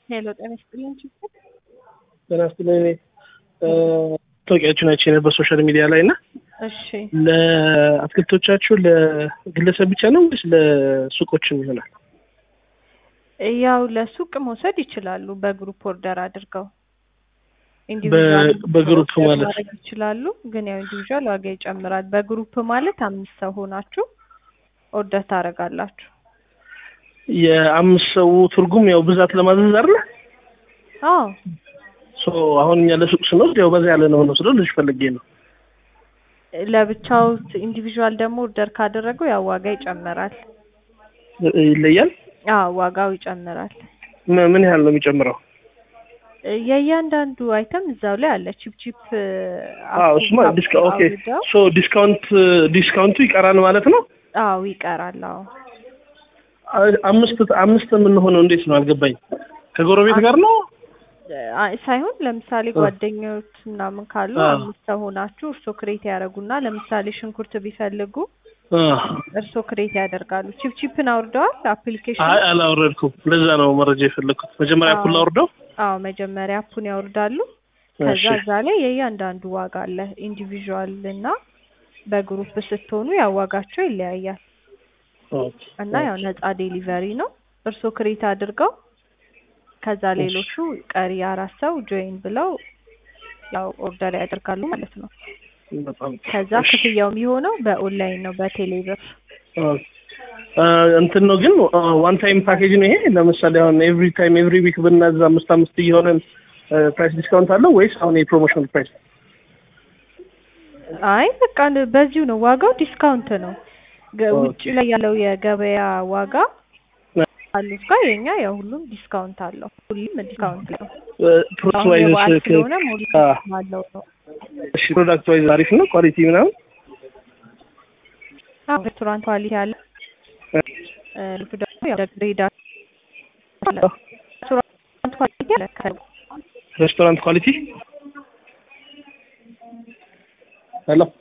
ሄሎ ጤና ይስጥልኝ ችግር ጤና ይስጥልኝ። እኔ ታወቂያችሁን አይቼ ነበር ሶሻል ሚዲያ ላይ እና እሺ ለአትክልቶቻችሁ ለግለሰብ ብቻ ነው ወይስ ለሱቆችም ይሆናል? ያው ለሱቅ መውሰድ ይችላሉ በግሩፕ ኦርደር አድርገው በ- በግሩፕ ኦርደር ማለት ማድረግ ይችላሉ። ግን ያው ኢንዲቪዥዋል ዋጋ ይጨምራል። በግሩፕ ማለት አምስት ሰው ሆናችሁ ኦርደር ታደርጋላችሁ። የአምስት ሰው ትርጉም ያው ብዛት ለማዘዝ አይደለ? አዎ ሶ አሁን እኛ ለሱቅ ስንወስድ ያው በዛ ያለ ነው ወስደው ልጅ ፈልጌ ነው። ለብቻው ኢንዲቪዥዋል ደግሞ ኦርደር ካደረገው ያው ዋጋ ይጨምራል። ይለያል። አዎ ዋጋው ይጨምራል። ም- ምን ያህል ነው የሚጨምረው? የእያንዳንዱ አይተም እዛው ላይ አለ። ቺፕ ቺፕ አዎ እሱማ ዲስካ- ኦኬ ሶ ዲስካውንት ዲስካውንቱ ይቀራል ማለት ነው። አዎ ይቀራል። አዎ አ- አምስት አምስት የምንሆነው እንዴት ነው አልገባኝ። ከጎረቤት ጋር ነው? አይ ሳይሆን ለምሳሌ እ። ጓደኞች ምናምን ካሉ አ። አምስት ሰው ሆናችሁ እርሶ ክሬት ያደርጉና ለምሳሌ ሽንኩርት ቢፈልጉ አ። እርሶ ክሬት ያደርጋሉ። ቺፕ ቺፕን አውርደዋል አፕሊኬሽን? አይ አላወረድኩም። ለዛ ነው መረጃ የፈለግኩት። መጀመሪያ አዎ። ኩል አውርደው አዎ መጀመሪያ አፑን ያወርዳሉ። ከዛ እሺ። እዛ ላይ የእያንዳንዱ ዋጋ አለ። ኢንዲቪዥዋል እና በግሩፕ ስትሆኑ ያው ዋጋቸው ይለያያል ኦኬ። እና ያው ነፃ ዴሊቨሪ ነው። እርሶ ክሬት አድርገው ከዛ ሌሎቹ ቀሪ አራት ሰው ጆይን ብለው ያው ኦርደር ያደርጋሉ ማለት ነው። በጣም ከዛ እሺ። ክፍያው የሚሆነው በኦንላይን ነው በቴሌብር። ኦኬ። አ፣ እንትን ነው ግን ዋን ታይም ፓኬጅ ነው ይሄ። ለምሳሌ አሁን ኤቭሪ ታይም ኤቭሪ ዊክ ብናዝ አምስት አምስት እየሆነን ፕራይስ ዲስካውንት አለው ወይስ አሁን የፕሮሞሽናል ፕራይስ? አይ በቃ በዚሁ ነው ዋጋው ዲስካውንት ነው። ገ- ኦኬ። ውጭ ላይ ያለው የገበያ ዋጋ አሉት ጋር የኛ ያው ሁሉም ዲስካውንት አለው። ሁሉም ዲስካውንት ነው። ፕሮዳክት አሁን ዋይዝ የበዓል ስለሆነ ሙሉ አ፣ አለው ነው። እሺ ፕሮዳክት ዋይዝ አሪፍ ነው ኳሊቲ ምናምን አዎ ሬስቶራንት ኳሊቲ አለ። እ፣ ልጁ ደግሞ ያው ግሬድ አለ። ሬስቶራንት ኳሊቲ አለ። ከ- ሬስቶራንት ኳሊቲ ሄሎ